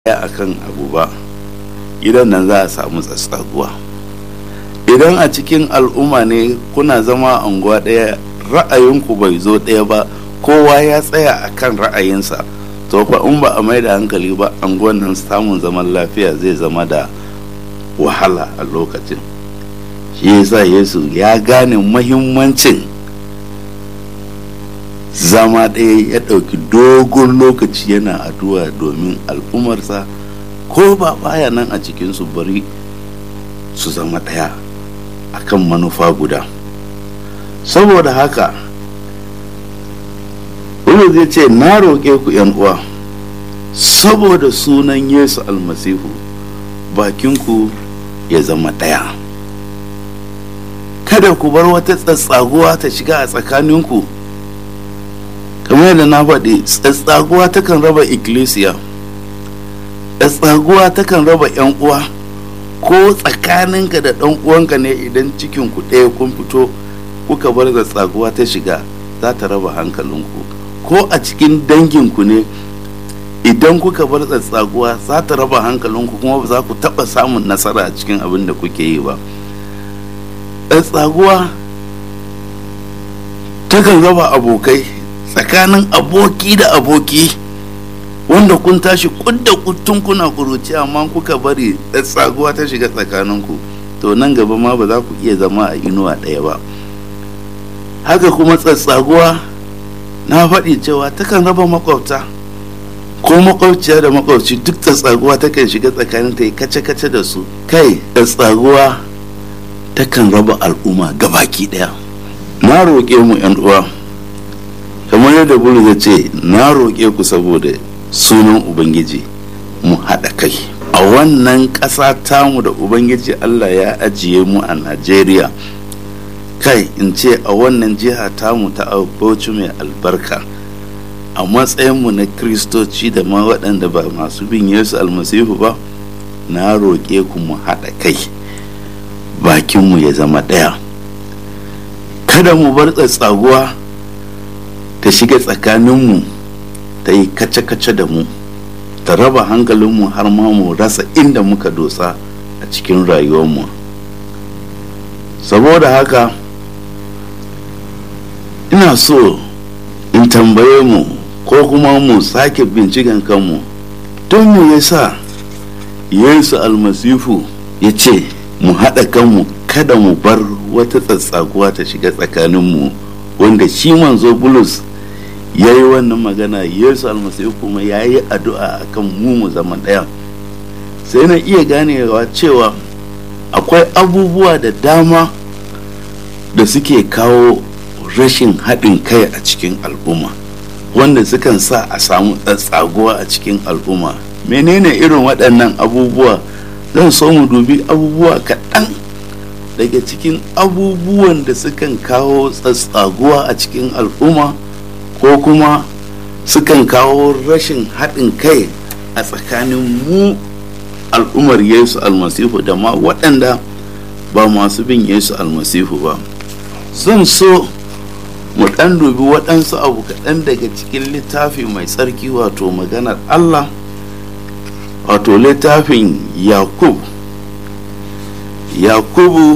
a kan abu ba gidan nan za a samu tsatsaguwa idan a cikin al'umma ne kuna zama unguwa ɗaya ra'ayinku bai zo ɗaya ba kowa ya tsaya a kan ra'ayinsa to fa in ba a mai da hankali ba anguwan nan samun zaman lafiya zai zama da wahala a lokacin shi yasa yesu ya gane mahimmancin zama ɗaya ya ɗauki dogon lokaci yana addu'a domin al'ummarsa ko ba baya nan a cikinsu bari su zama ɗaya akan manufa guda saboda haka wani zai ce na roƙe ku uwa saboda sunan yesu almasihu bakinku ya zama ɗaya kada ku bar wata tsatsaguwa ta shiga a tsakaninku kamar yadda na faɗi tsatsaguwa takan raba ikkilisiya tsatsaguwa takan raba 'yan uwa ko tsakaninka da ɗan uwanka ne idan cikin ku ɗaya kun fito kuka bar tsatsaguwa ta shiga za ta raba hankalinku ko a cikin danginku ne idan kuka bar tsatsaguwa za ta raba hankalinku kuma ba za ku taɓa samun nasara a cikin abin da kuke yi ba tsatsaguwa takan raba abokai tsakanin aboki da aboki wanda kun tashi kudda kuttun kuna kuruci amma kuka bari tsaguwa ta shiga tsakaninku to nan gaba ma ba za ku iya zama a inuwa ɗaya ba haka kuma tsatsaguwa na faɗi cewa takan raba makwabta ko makwabciya da makwabci duk tsatsaguwa takan shiga tsakanin ta yi kace-kace da su kai tsatsaguwa takan raba al'umma gabaki ɗaya na roƙe mu 'yan uwa kamar yadda bulu ya ce na roƙe ku saboda sunan ubangiji mu haɗa kai a wannan ƙasa tamu da ubangiji allah ya ajiye mu a najeriya kai in ce a wannan jiha tamu ta bauchi mai albarka a matsayinmu na kristoci da ma waɗanda ba masu bin yesu almasihu ba na roƙe ku mu haɗa kai bakinmu ya zama ɗaya kada mu bar tsatsaguwa ta shiga tsakaninmu ta yi kace-kace da mu ta raba hankalinmu har ma mu rasa inda muka dosa a cikin rayuwarmu saboda haka ina so in tambaye mu ko kuma mu sake binciken kanmu don mu yasa yesu almasifu ya ce mu haɗa kanmu kada mu bar wata tsatsaguwa ta shiga tsakaninmu wanda shi manzo bulus ya yi wannan magana yesu almasihu kuma ya yi addu'a akan mu mu zama ɗaya sai na iya ganewa cewa akwai abubuwa da dama da suke kawo rashin haɗin kai a cikin al'umma wanda sukan sa a samu tsatsaguwa a cikin al'umma menene irin waɗannan abubuwa zan so mu dubi abubuwa kaɗan daga cikin abubuwan da sukan kawo tsatsaguwa a cikin al'umma ko kuma sukan kawo rashin haɗin kai a tsakanin mu al'ummar yesu almasihu da ma waɗanda ba masu bin yesu almasihu ba zan so mu ɗan dubi waɗansu abu kaɗan daga cikin littafi mai tsarki wato maganar allah wato littafin yakub yakubu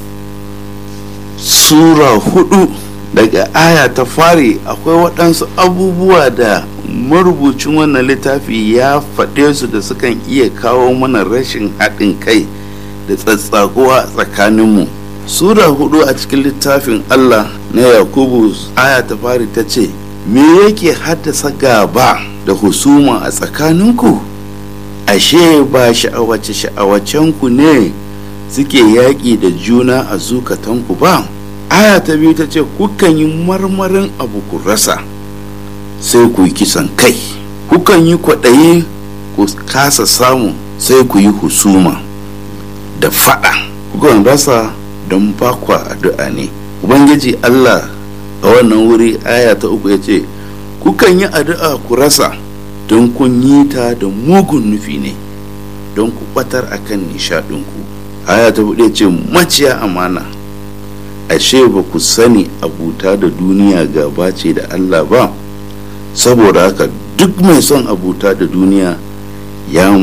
sura hudu daga aya ta fari akwai waɗansu abubuwa da marubucin wannan littafi ya faɗe su da sukan iya kawo mana rashin haɗin kai da tsatsaguwa tsakaninmu sura hudu a cikin littafin allah na yakubu aya ta fari ta ce me yake haddasa gaba da husuma a tsakaninku ashe ba sha'awace sha'awacenku ne suke yaƙi da juna a zukatanku ba aya ta biyu ta ce kukan yi marmarin abu ku rasa sai ku yi kisan kai kukan yi kwaɗayi ku kasa samu sai ku yi husuma da faɗa kukan rasa don bakwa addu'a ne ubangiji allah a wannan wuri aya ta uku ya ce kukan yi addu'a ku rasa don kun yi ta da mugun nufi ne don ku ɓatar akan nishaɗinku aya ta buɗe ce maciya amana ashe ba ku sani abuta da duniya gaba ce da Allah ba saboda haka duk mai son abuta da duniya ya